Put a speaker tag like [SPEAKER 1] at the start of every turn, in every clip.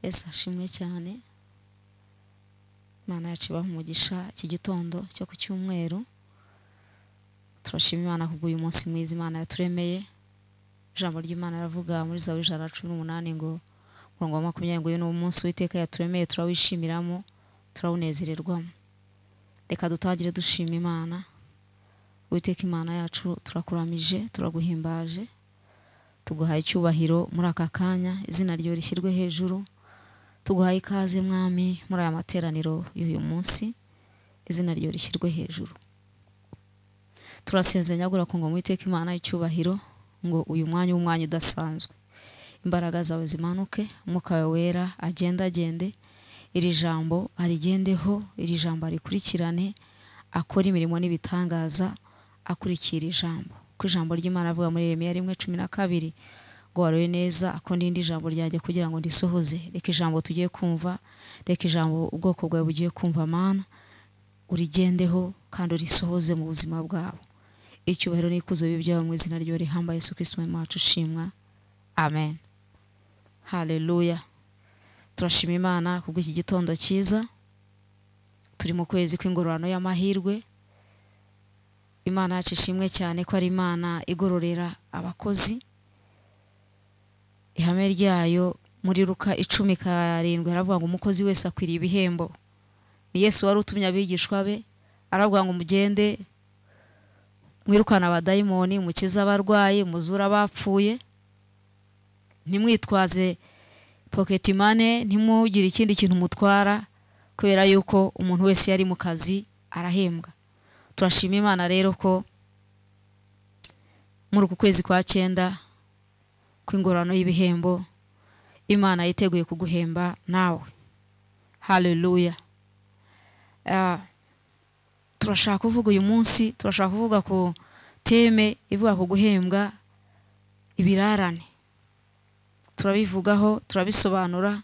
[SPEAKER 1] ese ashimwe cyane imana yacu ibaha umugisha iki gitondo cyo ku cyumweru turashima imana kubw'uyu munsi mwiza imana yaturemeye ijambo ry'imana ravuga muri zawe ijana na cumi n'umunani ngo umurongo wa makumyabiri ngo uyu ni umunsi w'iteka yaturemeye turawishyimiramo turawunezererwamo reka dutangire dushima imana witeka imana yacu turakuramije turaguhimbaje tuguhaye icyubahiro muri aka kanya izina ryo rishyirwe hejuru tuguhaye ikaze mwami muri aya materaniro y'uyu munsi izina ryo rishyirwe hejuru turasezeranya gurakungwa mu iteka imana y'icyubahiro ngo uyu mwanya w'umwanya udasanzwe imbaraga zawe zimanuke umwuka wawe wera agendagende iri jambo arigendeho iri jambo arikurikirane akora imirimo n'ibitangaza akurikira ijambo ko ijambo ry'imana avuga muri remera rimwe cumi na kabiri ngo waroye neza ko n'indi jambo ryajya kugira ngo ndisohoze reka ijambo tugiye kumva reka ijambo ubwoko bwawe bugiye kumva mana urigendeho kandi urisohoze mu buzima bwabo icyubahiro n'ikuzo bibi byabo mu izina ryo rihamba yesu kirisito mu macu ushimwa amen haleluya turashima imana kubw'iki gitondo cyiza turi mu kwezi kw'ingororano y'amahirwe imana yacu ishimwe cyane ko ari imana igororera abakozi ihame ryayo muri ruka icumi karindwi haravuga ngo umukozi wese akwiriye ibihembo ni yesu wari utumye abigishwa be aravuga ngo mugende mwirukane abadayimoni mukize abarwayi muzure abapfuye ntimwitwaze poketi mane ntimugire ikindi kintu mutwara kubera yuko umuntu wese yari mu kazi arahembwa turashima imana rero ko muri uku kwezi kwa cyenda kw'ingororano y'ibihembo imana yiteguye kuguhemba nawe haleluya turashaka kuvuga uyu munsi turashaka kuvuga ku teme ivuga ku guhembwa ibirarane turabivugaho turabisobanura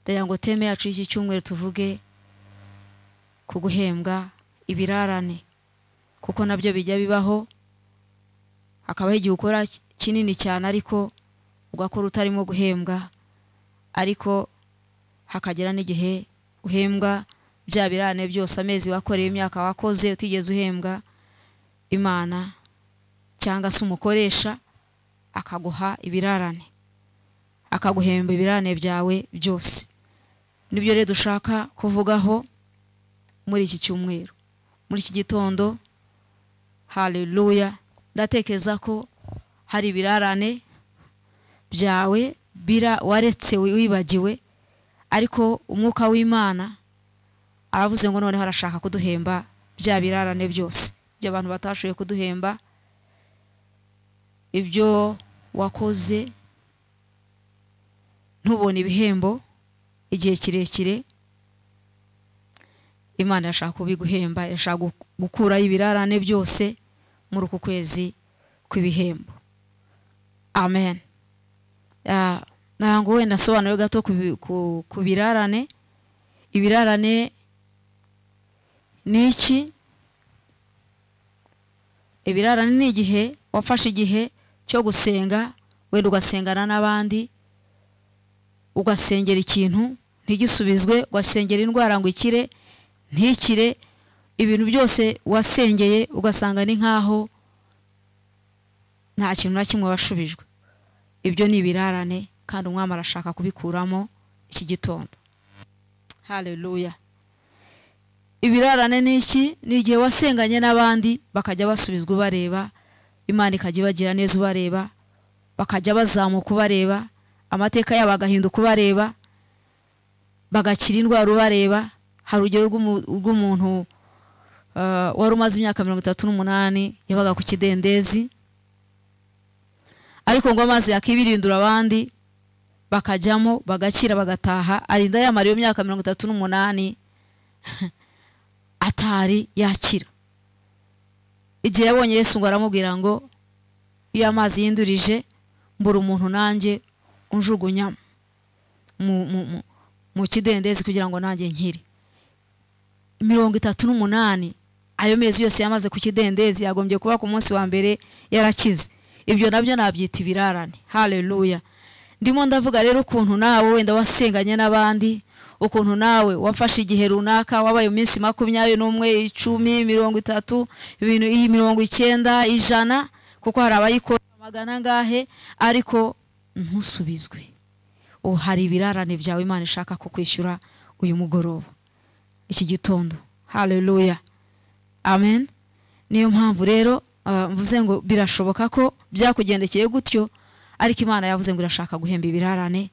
[SPEAKER 1] ndagira ngo teme yacu y'iki cyumweru tuvuge ku guhembwa ibirarane kuko nabyo bijya bibaho hakabaho igihe ukora kinini cyane ariko ugakora utarimo guhembwa ariko hakagera n'igihe uhembwa bya birane byose amezi wakoreye imyaka wakoze utigeze uhembwa imana cyangwa se umukoresha akaguha ibirarane akaguhemba ibirane byawe byose nibyo rero dushaka kuvugaho muri iki cyumweru muri iki gitondo haleluya ndatekereza ko hari ibirarane byawe bira waretse wibagiwe ariko umwuka w'imana aravuze ngo noneho arashaka kuduhemba bya birarane byose ibyo abantu batashoboye kuduhemba ibyo wakoze ntubone ibihembo igihe kirekire imana irashaka kubiguhemba irashaka gukuraho ibirarane byose muri uku kwezi kw'ibihembo amen ntabwo wenda asobanura gato ku birarane ibirarane ni iki ibirarane ni igihe wafashe igihe cyo gusenga wenda ugasengana n'abandi ugasengera ikintu ntigisubizwe ugasengera indwara ngo ikire ntikire ibintu byose wasengeye ugasanga ni nk'aho nta kintu na kimwe washubijwe ibyo ni ibirarane kandi umwami arashaka kubikuramo iki gitondo haleluya ibirarane ni iki ni igihe wasenganye n'abandi bakajya basubizwa ubareba imana ikajya ibagira neza ubareba bakajya bazamuka ubareba amateka yabo agahinduka ubareba bagakira indwara ubareba hari urugero rw'umuntu wari umaze imyaka mirongo itatu n'umunani yabaga ku kidendezi ariko ngo amazi yakibirindura abandi bakajyamo bagakira bagataha arinda yamara iyo myaka mirongo itatu n'umunani atari yakira igihe yabonye Yesu ngo aramubwira ngo iyo amazi yindurije mbura umuntu nanjye unjugunyamo mu kidendezi kugira ngo nanjye nkire mirongo itatu n'umunani ayo mezi yose yamaze ku kidendezi yagombye kuba ku munsi wa mbere yarakize ibyo nabyo nabyita ibirarane haleluya ndimo ndavuga rero ukuntu nawe wenda wasenganye n'abandi ukuntu nawe wafashe igihe runaka wabaye iminsi makumyabiri n'umwe icumi mirongo itatu ibintu iyi mirongo icyenda ijana kuko hari abayikora magana angahe ariko ntusubizwe ubu hari ibirarane byawe imana ishaka kukwishyura uyu mugoroba iki gitondo haleluya amen niyo mpamvu rero ah, mvuze ngo birashoboka ko byakugendekeye gutyo ariko imana yavuze ngo irashaka guhemba ibirarane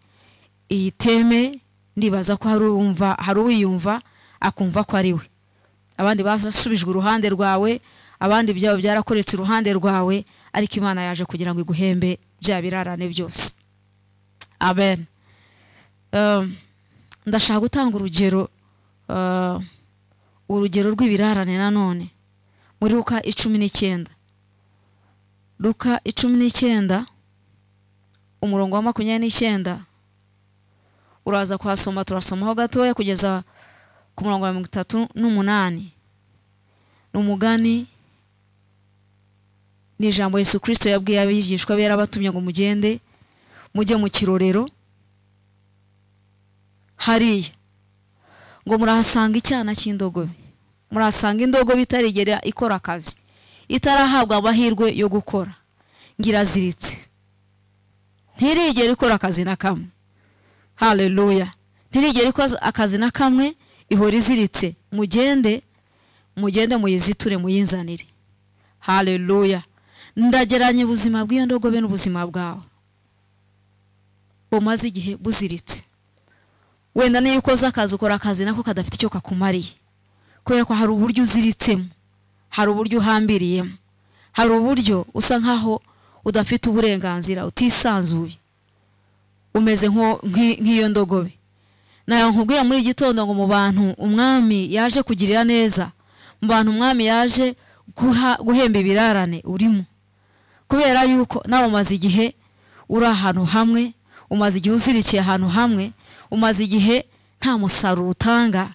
[SPEAKER 1] iyi teme ndibaza ko hari uwumva hari uwiyumva akumva ko ari we abandi basubijwe uruhande rwawe abandi byabo byarakoretse iruhande rwawe ariko imana yaje kugira ngo iguhembe bya birarane byose amen Um, ndashaka gutanga urugero uh, urugero rw'ibirarane nanone muri ruka icumi n'icyenda ruka icumi n'icyenda umurongo wa makumyabiri n'icyenda uraza kuhasoma turasomaho gatoya kugeza ku murongo wa mirongo itatu n'umunani ni umugani ni ijambo yesu kirisito yabwiye abigishwa be yarabatumye ngo mugende mujye mu kirorero hariya ngo murahasanga icyana cy'indogobe murahasanga indogobe itarigera ikora akazi itarahabwa amahirwe yo gukora ngo iraziritse ntirigera ikora akazi na kamwe haleluya ntirigera ikora akazi na kamwe ihora iziritse mugende mugende muyiziture muyinzanire haleluya ndageranya ubuzima bw'iyo ndogobe n'ubuzima bwawe bumaze igihe buziritse wenda niyo ukoze akazi ukora akazi nako kadafite icyo kakumariye kubera ko hari uburyo uziritsemo hari uburyo uhambiriyemo hari uburyo usa nkaho udafite uburenganzira utisanzuye umeze nko- nk'i- nk'iyo ndogobe nawe nkubwira muri iki gitondo ngo mu bantu umwami yaje kugirira neza mu bantu umwami yaje guha- guhemba ibirarane urimo kubera yuko nawe umaze igihe uri ahantu hamwe umaze igihe uzirikiye ahantu hamwe umaze igihe nta musaruro utanga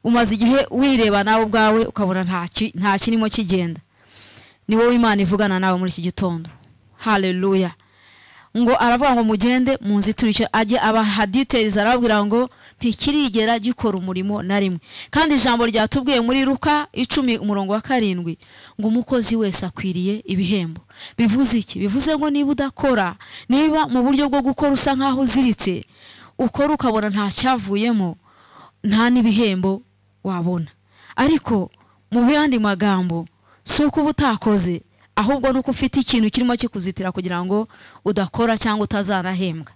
[SPEAKER 1] umaze igihe wireba nawe ubwawe ukabona nta ki- nta kirimo kigenda ni wowe imana ivugana nawe muri iki gitondo haleluya ngo aravuga ngo mugende mu nzitiro icyo ajye abahaditeliza arababwira ngo ntikirigera gikora umurimo na rimwe kandi ijambo ryatubwiye muri ruka icumi umurongo wa karindwi ngo umukozi wese akwiriye ibihembo bivuze iki bivuze ngo niba udakora niba mu buryo bwo gukora usa nkaho uziritse ukora ukabona nta cyavuyemo nta n'ibihembo wabona ariko mu yandi magambo si uko uba utakoze ahubwo ni uko ufite ikintu kirimo kikuzitira kugira ngo udakora cyangwa utazanahembwa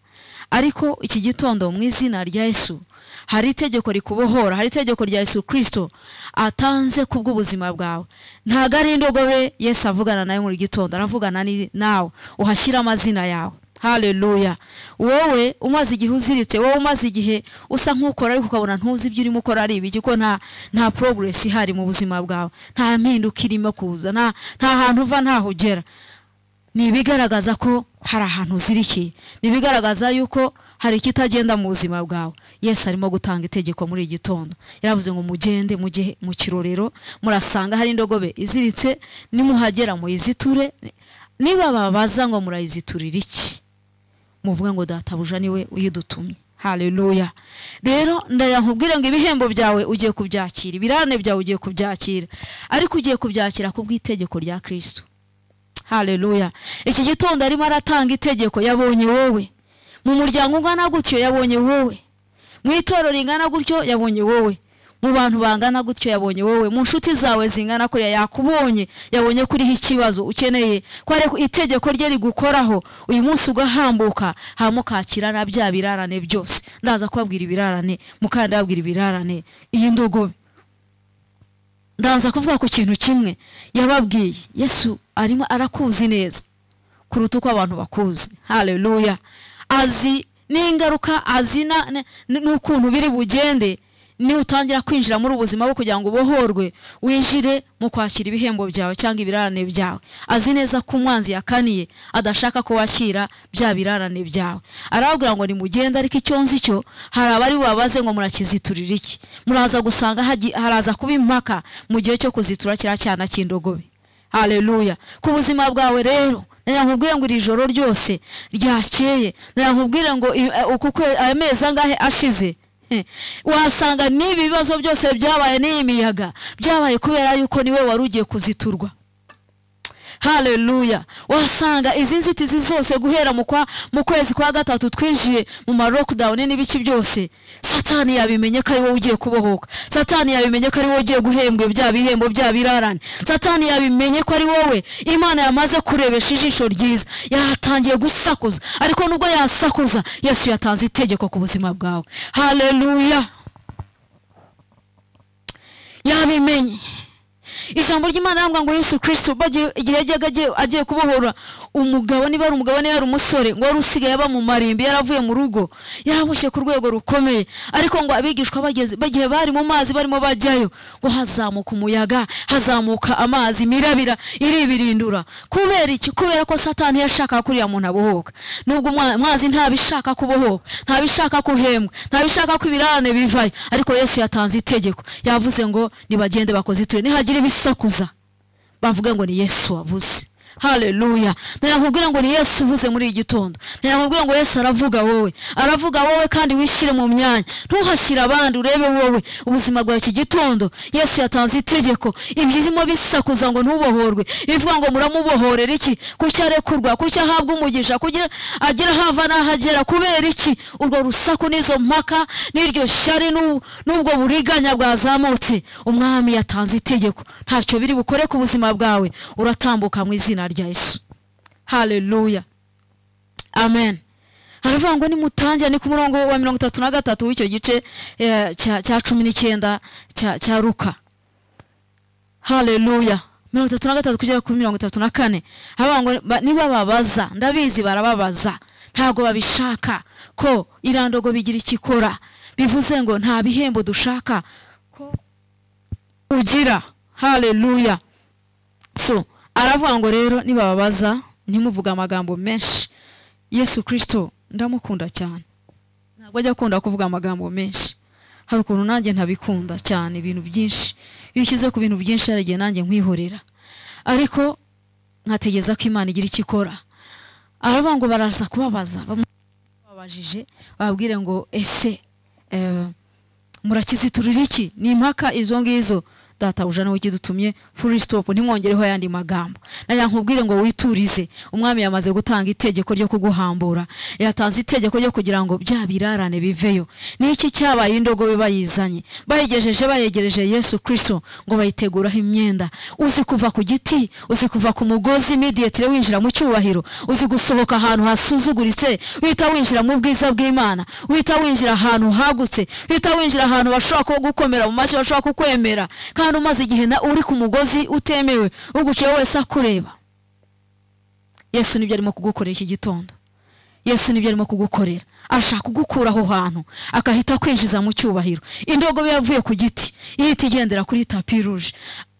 [SPEAKER 1] ariko iki gitondo mu izina rya yesu hari itegeko rikubohora hari itegeko rya yesu kirisito atanze ku bw'ubuzima bwawe ntabwo ari indogobe yesu avugana nawe muri gitondo aravugana ni- nawe uhashyira amazina yawe haleluya wowe umaze igihe uziritse wowe umaze igihe usa nk'ukora ariko ukabona ntuzi ibyo urimo ukora ari ibiki ko nta nta progress ihari mu buzima bwawe nta mpinduka irimo kuza nta nta hantu uva ntaho ugera ni ibigaragaza ko hari ahantu uzirikiye ni ibigaragaza yuko hari ikitagenda mu buzima bwawe yesu arimo gutanga itegeko muri iki gitondo yaravuze ngo mugende mujye mu kirorero murasanga hari indogobe iziritse nimuhagera muyiziture niba babaza ngo murayiziturira iki muvuga ngo databuja niwe uyidutumye haleluya rero ndayankubwire ngo ibihembo byawe ugiye kubyakira ibirane byawe ugiye kubyakira ariko ugiye kubyakira ku bw'itegeko rya kristo haleluya iki gitondo arimo aratanga itegeko yabonye wowe mu muryango ungana gutyo yabonye wowe mu itorero ringana gutyo yabonye wowe mu bantu bangana gutyo yabonye wowe mu nshuti zawe zingana kuriya yakubonye yabonye ko uriho ikibazo ukeneye ko ari itegeko rye rigukoraho uyu munsi ugahambuka hamukakira na bya birarane byose ndaza kubabwira ibirarane mukanda ababwira ibirarane iyi ndogobe ndaza kuvuga ku kintu kimwe yababwiye yesu arimo arakuzi neza kuruta uko abantu bakuzi haleluya azi n'ingaruka azi na- na- n'ukuntu biri bugende niba utangira kwinjira muri ubuzima bwo kugira ngo ubohorwe winjire mu kwakira ibihembo byawe cyangwa ibirarane byawe azi neza ko umwanzi yakaniye adashaka ko wakira bya birarane byawe arababwira ngo nimugende ariko icyo nzi cyo hari abari bubabaze ngo murakiziturira iki muraza gusanga hagi- haraza kuba impaka mu gihe cyo kuzitura kiriya cyana cy'indogobe haleluya ku buzima bwawe rero nkubwire ngo iri joro ryose ryakeye nkubwire ngo i- uku kwe- amezi angahe ashize Eh, wasanga n'ibi bibazo byose byabaye n'iyi miyaga byabaye kubera yuko niwe wari ugiye kuziturwa haleluya wasanga izi nzitizi zose guhera mu kwa- mu kwezi kwa gatatu twinjiye mu ma lockdown n'ibiki byose satani yabimenye ko ari wowe ugiye kubohoka satani yabimenye ko ari wowe ugiye guhembwa bya bihembo bya birarane satani yabimenye ko ari wowe imana yamaze kurebesha ijisho ryiza yatangiye gusakuza ariko nubwo yasakuza yesu yatanze itegeko ku buzima bwawe haleluya yabimenye ijambo ry'imana rambwa ngo yesu kirisito ubwo agiye- igihe yajyaga agiye- agiye kubohora umugabo niba ari umugabo niba yari umusore ngo wari usigaye aba mu marimbi yaravuye mu rugo yaramushye ku rwego rukomeye ariko ngo abigishwa bageze igihe bari mu mazi barimo bajyayo ngo hazamuka umuyaga hazamuka amazi imirabira iribirindura kubera iki kubera ko satani yashakaga ko uriya muntu abohoka nubwo umwa- amazi ntabishaka kubohoka ntabishaka kuhembwa ntabishaka ko ibirarane bivayo ariko yesu yatanze itegeko yavuze ngo nibagende bakoziture nihagira ibisakuza bavuga ngo ni yesu wavuze haleluya ntiyakubwira ngo ni yesu uvuze muri iki gitondo ntiyakubwira ngo yesu aravuga wowe aravuga wowe kandi wishyire mu myanya ntuhashyire abandi urebe wowe ubuzima bwawe iki gitondo yesu yatanze itegeko ibyirimo bisakuza ngo ntubohorwe bivuga ngo muramubohorera iki kuki arekurwa kuki ahabwa umugisha kugira agera hava n'ahagera kubera iki urwo rusaku n'izo mpaka n'iryo shyari n'u- n'ubwo buriganya bwazamutse umwami yatanze itegeko ntacyo biri bukore ku buzima bwawe uratambuka mu izina rya yesu haleluya amen haravuga ngo nimutangire ni ku murongo wa mirongo itatu na gatatu w'icyo gice eh, cya- cya cumi n'icyenda cya cya ruka haleluya mirongo itatu na gatatu kugera kuri mirongo itatu na kane haravuga ngo ba- niba babaza ndabizi barababaza ntabwo babishaka ko irandogo bigira icyo ikora bivuze ngo nta bihembo dushaka ko ugira haleluya so aravuga ngo rero nibababaza ntimuvuge amagambo menshi yesu kirisito ndamukunda cyane ntabwo ajya akunda kuvuga amagambo menshi hari ukuntu nanjye ntabikunda cyane ibintu byinshi iyo ushyize ku bintu byinshi hari igihe nanjye nkwihorera ariko nkategereza ko imana igira icyo ikora aravuga ngo baraza kubabaza babajije babwire ngo ese eh, murakiziturira iki ni impaka izo ngizo databuja nawe ukidutumye full stop ntimwongereho ayandi magambo nagira nkubwire ngo witurize umwami yamaze gutanga itegeko ryo kuguhambura yatanze itegeko ryo kugira ngo bya birarane biveyo ni iki cyabaye indogobe bayizanye bayigejeje bayegereje yesu kirisito ngo bayiteguraho imyenda uzi kuva ku giti uzi kuva ku mugozi midiyetire winjira mu cyubahiro uzi gusohoka ahantu hasuzuguritse wita winjira mu bwiza bw'imana wita winjira ahantu hagutse wita winjira ahantu bashobora kugukomera mu mashyi bashobora kukwemera kandi umaze igihe na- uri ku mugozi utemewe uguciye wese akureba yesu nibyo arimo kugukorera iki gitondo yesu nibyo arimo kugukorera ashaka kugukura aho hantu akahita kwinjiza mu cyubahiro indogobe yavuye ku giti ihita igendera kuri tapi ruje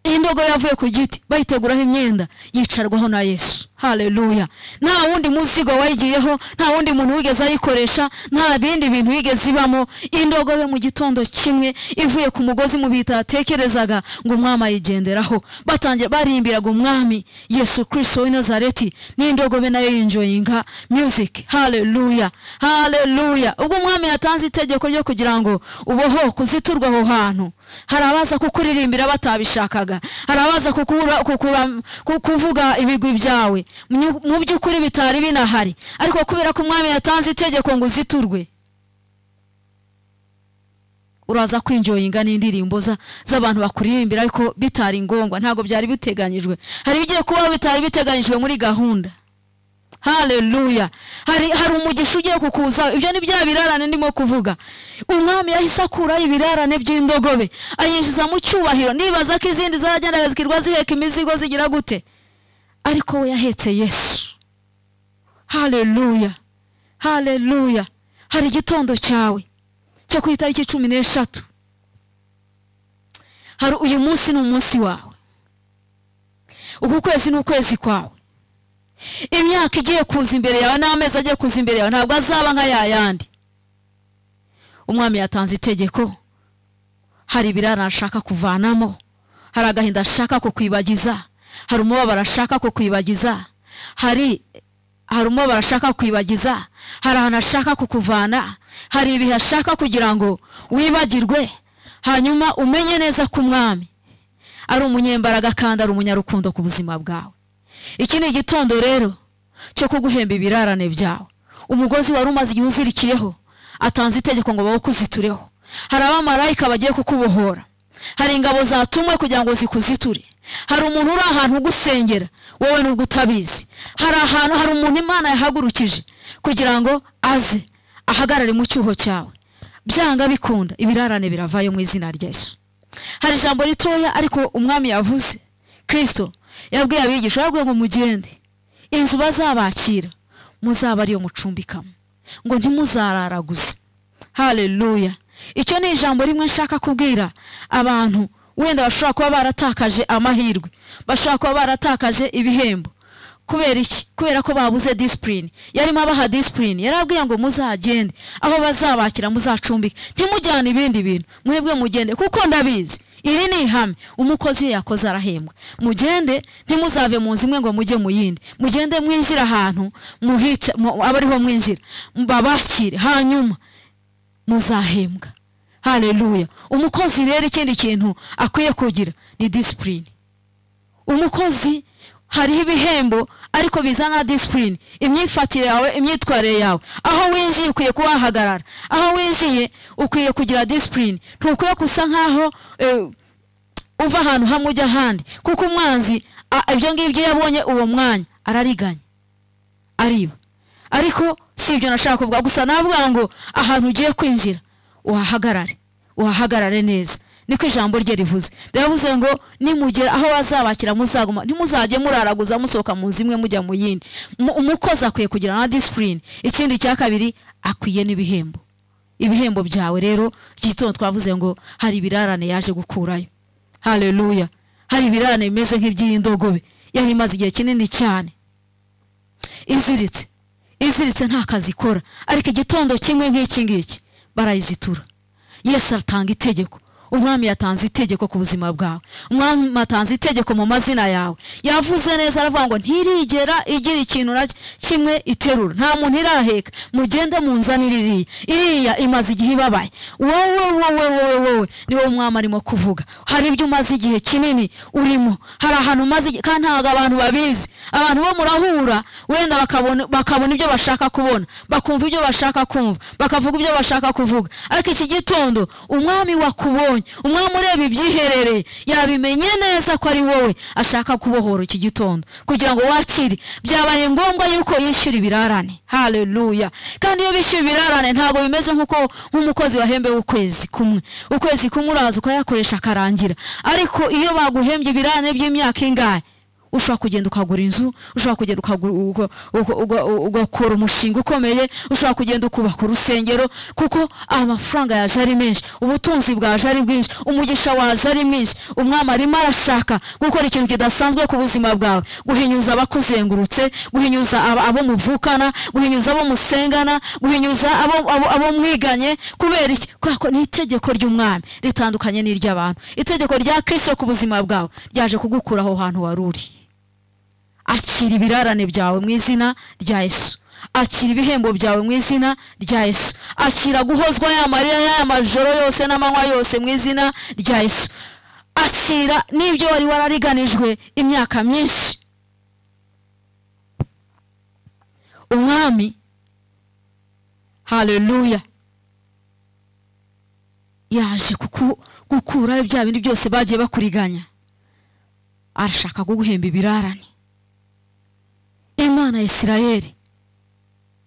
[SPEAKER 1] indogobe yavuye ku giti bayiteguraho imyenda yicarwaho na yesu haleluya nta wundi muzigo wayigiyeho nta wundi muntu wigeze ayikoresha nta bindi bintu yigeze ibamo indogobe mu gitondo kimwe ivuye ku mugozi mu bitatekerezaga ngo umwami ayigenderaho batangiye barimbiraga umwami yesu kirisito w'i nazareti n'indogobe nayo yinjoyinga music haleluya haleluya ubwo umwami yatanze itegeko ryo kugira ngo uboho kuziturwa aho hantu hari abaza kukuririmbira batabishakaga hari abaza kukura- kukura- ku- kuvuga ibigwi byawe Mu- mu by'ukuri bitari binahari ariko kubera ko umwami yatanze itegeko ngo uziturwe uraza kwinjoyinga n'indirimbo za- z'abantu bakuririmbira ariko bitari ngombwa ntabwo byari biteganyijwe hari ibigiye kubaho bitari biteganyijwe muri gahunda haleluya hari hari umugisha ugiye kukuza ibyo ni bya birarane ndimo kuvuga umwami yahise akuraho ibirarane by'indogobe ayinjiza mu cyubahiro nibaza ko izindi zaragendaga zikirwa ziheka imizigo zigira gute ariko we yahetse yesu haleluya haleluya hari igitondo cyawe cyo ku itariki cumi n'eshatu hari uyu munsi ni umunsi wawe uku kwezi ni ukwezi kwawe imyaka igiye kuza imbere yawe n'amezi agiye kuza imbere yawe ntabwo azaba nka ya yandi umwami yatanze itegeko hari ibirara ashaka kuvanamo hari agahinda ashaka kukwibagiza hari umubabaro ashaka kukwibagiza hari harimo barashaka kwibagiza hari ahantu ashaka kukuvana hari ibihe ashaka kugira ngo wibagirwe hanyuma umenye neza ko umwami ari umunyembaraga kandi ari umunyarukundo ku buzima bwawe iki ni igitondo rero cyo kuguhemba ibirarane byawe umugozi wari umaze igihe uzirikiyeho atanze itegeko ngo bawukuzitureho hari abamarayika bagiye kukubohora hari ingabo zatumwe kugira ngo zikuziture hari umuntu uri ahantu ugusengera wowe nubwo utabizi hari ahantu hari umuntu imana yahagurukije kugira ngo aze ahagarare mu cyuho cyawe byanga bikunda ibirarane biravayo mu izina ry'esu hari ijambo ritoya ariko umwami yavuze kirisito yabwiye abigisha yabwiye ngo mugende inzu bazabakira muzaba ariyo mucumbikamo ngo ntimuzararaguze hareruya icyo ni ijambo rimwe nshaka kubwira abantu wenda bashobora kuba baratakaje amahirwe bashobora kuba baratakaje ibihembo kubera iki kubera ko babuze disipurine yarimo abaha disipurine yarabwiye ngo muzagende aho bazabakira muzacumbike ntimujyane ibindi bintu mwebwe mugende kuko ndabizi iri ni ihame umukozi iyo yakoze arahembwa mugende ntimuzave mu nzu imwe ngo mujye mu yindi mugende mwinjire ahantu muhica aba ariho mwinjira babakire hanyuma muzahembwa hareruya umukozi rero ikindi kintu akwiye kugira ni disipurine umukozi hariho ibihembo ariko bizana disipurine imyifatire yawe imyitwarire yawe aho winjiye ukwiye kuhahagarara aho winjiye ukwiye kugira disipurine ntukwiye gusa nkaho uva ahantu hamwe ujya ahandi kuko umwanzi ibyo ngibyo iyo abonye uwo mwanya arariganya ariba ariko si ibyo nashaka kuvuga gusa navuga ngo ahantu ugiye kwinjira uhahagarare uhahagarare neza niko ijambo rye rivuze riravuze ngo nimugera aho bazabakira muzaguma ntimuzajye muraraguza musohoka mu nzu imwe mujya mu yindi umukozi akwiye kugira na disipurine ikindi cya kabiri akwiye n'ibihembo ibihembo byawe rero iki gitondo twavuze ngo hari ibirarane yaje gukurayo hareruya hari ibirarane bimeze nk'iby'iy'indogobe yari imaze igihe kinini cyane iziritse iziritse nta kazi ikora ariko igitondo kimwe nk'iki ngiki barayizitura yesu atanga itegeko umwami yatanze itegeko ku buzima bwawe umwami atanze itegeko mu mazina yawe yavuze neza aravuga ngo ntirigera igira ikintu kimwe iterura nta muntu iraheka mugende mu nzani ririya iriya imaze igihe ibabaye wowe wowe wowe wowe niwo umwami arimo kuvuga hari ibyo umaze igihe kinini urimo hari ahantu umaze igihe kandi ntabwo abantu babizi abantu bo murahura wenda bakabona ibyo bashaka kubona bakumva ibyo bashaka kumva bakavuga ibyo bashaka kuvuga ariko iki gitondo umwami wakubonye umwami ureba ibyiherereye yabimenye neza ko ari wowe ashaka kubohora iki gitondo kugira ngo wakire byabaye ngombwa yuko yishyura ibirarane hareruya kandi iyo bishyuye ibirarane ntabwo bimeze nk'uko nk'umukozi wahembewe ukwezi kumwe ukwezi kumwe uraza ukayakoresha akarangira ariko iyo baguhembye ibirarane by'imyaka ingahe ushobora kugenda ukagura inzu ushobora kugenda ugakora umushinga ukomeye ushobora kugenda ukubaka urusengero kuko amafaranga yaje ari menshi ubutunzi bwaje ari bwinshi umugisha waje ari mwinshi umwami arimo arashaka gukora ikintu kidasanzwe ku buzima bwawe guhinyuza abakuzengurutse guhinyuza abo muvukana guhinyuza abo musengana guhinyuza abo mwiganye kubera iki kubera ko ni itegeko ry'umwami ritandukanye n'iry'abantu itegeko rya kirisito ku buzima bwawe ryaje kugukura aho hantu wari uri akira ibirarane byawe mu izina rya Yesu akira ibihembo byawe mu izina rya Yesu akira guhozwa ya marira ya majoro yose n'amanywa yose mu izina rya Yesu akira n'ibyo wari warariganijwe imyaka myinshi umwami hareruya yaje gukuraho bya bindi byose bagiye bakuriganya arashaka kuguhemba ibirarane imana Isirayeli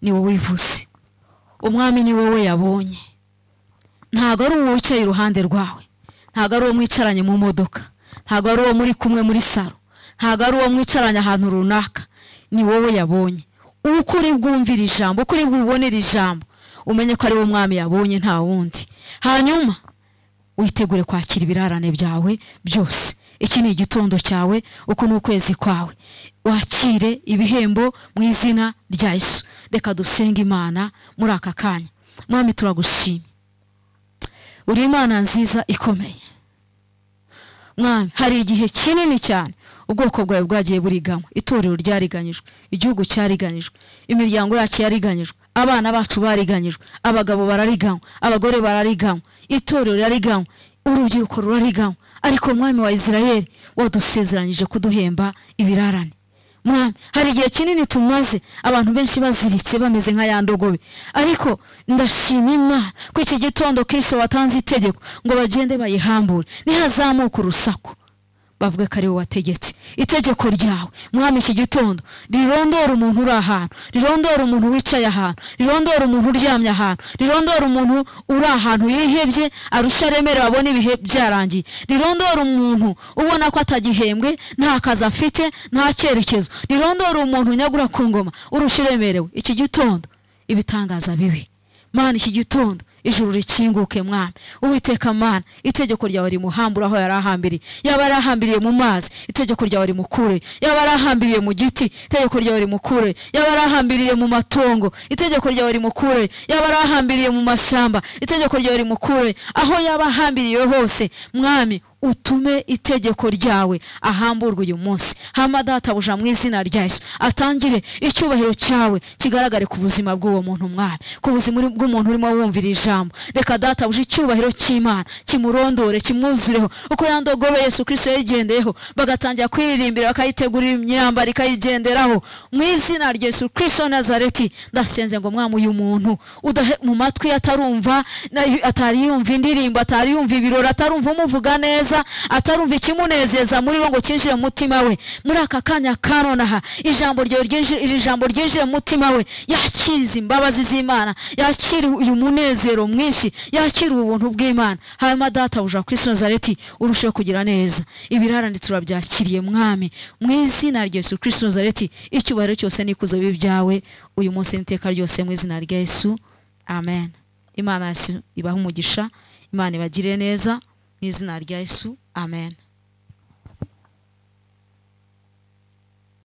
[SPEAKER 1] ni wowe wivuze umwami ni wowe yabonye ntabwo ari uwo wicaye iruhande rwawe ntabwo ari uwo mwicaranye mu modoka ntabwo ari uwo muri kumwe muri saro ntabwo ari uwo mwicaranye ahantu runaka ni wowe yabonye uko uri bwumvire ijambo uko uri bubonere ijambo umenye ko ari wo mwami yabonye nta wundi hanyuma witegure kwakira ibirarane byawe byose iki ni igitondo cyawe uku ni ukwezi kwawe wakire ibihembo mu izina rya Yesu reka dusenge imana muri aka kanya mwami turagushima uri imana nziza ikomeye mwami hari igihe kinini cyane ubwoko bwawe bwagiye buriganywa itorero ryariganyijwe igihugu cyariganyijwe imiryango yacu yariganyijwe abana bacu bariganyijwe abagabo barariganywa abagore barariganywa itorero rirariganywa urubyiruko rurariganywa ariko mwami wa isirayeli wadusezeranyije kuduhemba ibirarane mwami hari igihe kinini tumaze abantu benshi baziritse bameze nka ya ndogobe ariko ndashima imana ko iki gitondo kirisito watanze itegeko ngo bagende bayihambure ntihazamuke urusaku bavuga ko ari wowe wategetse itegeko ryawe mwami iki gitondo rirondora umuntu uri ahantu rirondora umuntu wicaye ahantu rirondora umuntu uryamye ahantu rirondora umuntu uri ahantu yihebye arusha aremere babone ibihe byarangiye rirondora umuntu ubona ko atagihembwe nta kazi afite nta cyerekezo rirondora umuntu nyagura ku ngoma urusha iremerewe iki gitondo ibitangaza bibi mwana iki gitondo ijuru rikinguke mwana uwiteka mana itegeko ryawe rimuhambura aho yari ahambiriye yaba yarahambiriye mu mazi itegeko ryawe rimukure yaba yarahambiriye mu giti itegeko ryawe rimukure yaba yarahambiriye mu matongo itegeko ryawe rimukure yaba yarahambiriye mu mashyamba itegeko ryawe rimukure aho yaba ahambiriye hose mwami utume itegeko ryawe ahamburwe uyu munsi hama databuja mu izina rya Yesu atangire icyubahiro cyawe kigaragare ku buzima bw'uwo muntu mwami ku buzima bw'umuntu urimo wumvira ijambo reka databuja icyubahiro cy'imana kimurondore kimwuzureho uko yandogobe Yesu kirisito yayigendeyeho bagatangira kwiririmbira bakayitegurira imyambaro ikayigenderaho mu izina rya Yesu kirisito nazareti ndasenze ngo mwami uyu muntu udahe mu matwi atarumva na- atari yumva indirimbo atari yumva ibirori atarumva umuvuga neza neza atarumva ikimunezeza muri bo ngo kinjire mu mutima we muri aka kanya ka nonaha ijambo ryawe ryinjire iri jambo ryinjire mu mutima we yakira izi mbabazi z'imana yakira uyu munezero mwinshi yakira ubuntu bw'imana hanyuma data buja kuri nazareti urusheho kugira neza ibirarane turabyakiriye mwami mu izina rya yesu kuri nazareti icyubahiro cyose n'ikuzo bibi byawe uyu munsi n'iteka ryose mu izina rya yesu amen imana yasi ibahe umugisha imana ibagirire neza mu izina rya yesu amen